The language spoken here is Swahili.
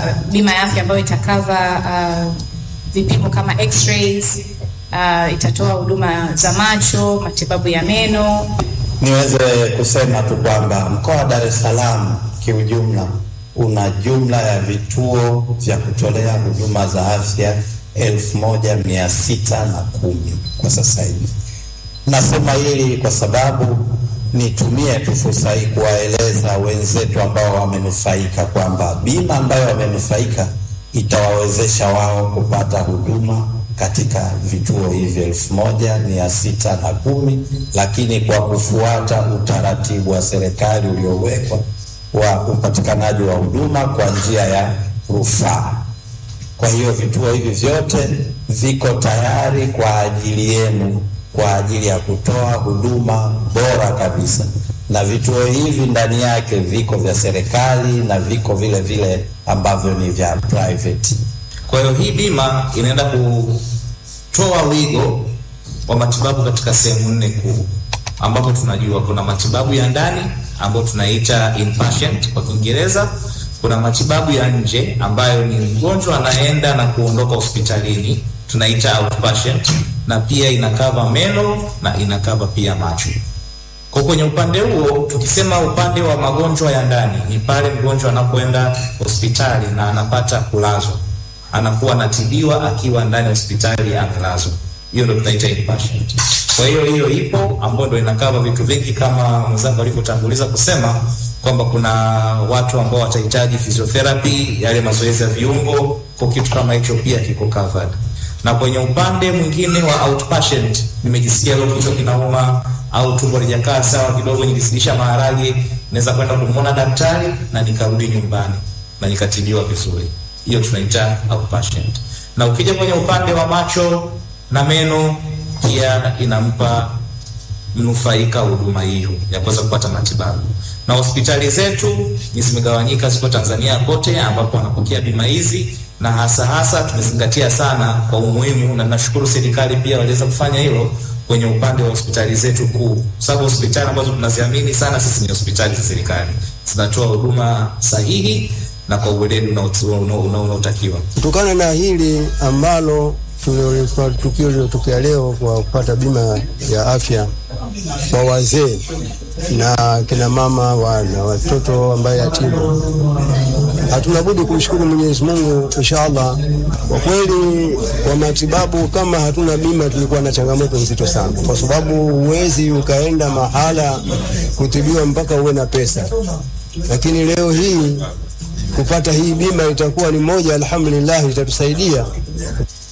bima ya afya ambayo itakava uh, vipimo kama x-rays, uh, itatoa huduma za macho, matibabu ya meno. Niweze kusema tu kwamba mkoa wa Dar es Salaam kiujumla una jumla ya vituo vya kutolea huduma za afya elfu moja mia sita na kumi kwa sasa hivi. Nasema hili kwa sababu nitumie tu fursa hii kuwaeleza wenzetu ambao wamenufaika kwamba bima ambayo wamenufaika itawawezesha wao kupata huduma katika vituo hivi elfu moja mia sita na kumi lakini kwa kufuata utaratibu wa serikali uliowekwa wa upatikanaji wa huduma kwa njia ya rufaa. Kwa hiyo vituo hivi vyote viko tayari kwa ajili yenu kwa ajili ya kutoa huduma bora kabisa, na vituo hivi ndani yake viko vya serikali na viko vile vile ambavyo ni vya private. Kwa hiyo hii bima inaenda kutoa wigo wa matibabu katika sehemu nne kuu, ambapo tunajua kuna matibabu ya ndani ambayo tunaita inpatient kwa Kiingereza. Kuna matibabu ya nje ambayo ni mgonjwa anaenda na kuondoka hospitalini, tunaita outpatient, na pia inakava meno na inakava pia macho. Kwa kwenye upande huo, tukisema upande wa magonjwa ya ndani, ni pale mgonjwa anapoenda hospitali na anapata kulazwa, anakuwa anatibiwa akiwa ndani ya hospitali amelazwa. Hiyo ndio tunaita inpatient. Kwa hiyo hiyo ipo ambayo ndio inakava vitu vingi kama mwenzangu alivyotanguliza kusema kwamba kuna watu ambao watahitaji physiotherapy, yale mazoezi ya viungo, kwa kitu kama hicho pia kiko covered. Na kwenye upande mwingine wa outpatient, nimejisikia leo kichwa kinauma au tumbo lijakaa sawa kidogo, nikizidisha maharage, naweza kwenda kumwona daktari na nikarudi nyumbani na nikatibiwa vizuri. Hiyo tunaita outpatient. Na ukija kwenye upande wa macho na meno, pia inampa mnufaika huduma hiyo ya kuweza kupata matibabu. Na hospitali zetu ni zimegawanyika, ziko Tanzania kote, ambapo wanapokea bima hizi, na hasa hasa tumezingatia sana kwa umuhimu, na nashukuru serikali pia waliweza kufanya hilo kwenye upande wa hospitali zetu kuu, kwa sababu hospitali ambazo tunaziamini sana sisi ni hospitali za serikali, zinatoa huduma sahihi na kwa uweledi unaotakiwa. Kutokana na hili ambalo tukio lilotokea leo kwa kupata bima ya afya kwa wazee na kina mama wa, na watoto ambaye yatima, hatuna budi kumshukuru Mwenyezi Mungu inshallah. Kwa kweli, kwa matibabu kama hatuna bima, tulikuwa na changamoto nzito sana, kwa sababu huwezi ukaenda mahala kutibiwa mpaka uwe na pesa, lakini leo hii kupata hii bima itakuwa ni moja, alhamdulillah, itatusaidia